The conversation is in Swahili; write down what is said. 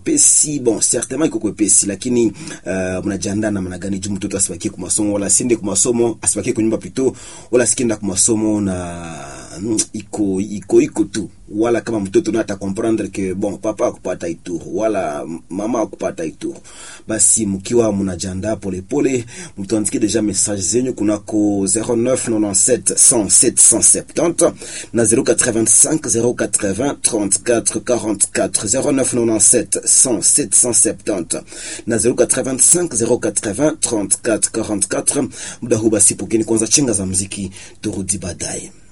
kwepesi bon certainement iko kwepesi lakini uh, mnajiandaa namna gani juu mtoto asibakie kwa masomo wala asiende kwa masomo asibakie kwa nyumba pito wala asikienda kwa masomo na mm, iko iko iko tu wala kama mtoto na ata comprendre que bon papa akupata itour wala mama akupata itour basi mkiwa mnajiandaa polepole mtuandikie deja message zenyu kunako 0997 107 170 na 085 080 34 44 0997 107 170 na 085 080 34 44 muda huu basi pokeni kwanza chenga za mziki turudi baadaye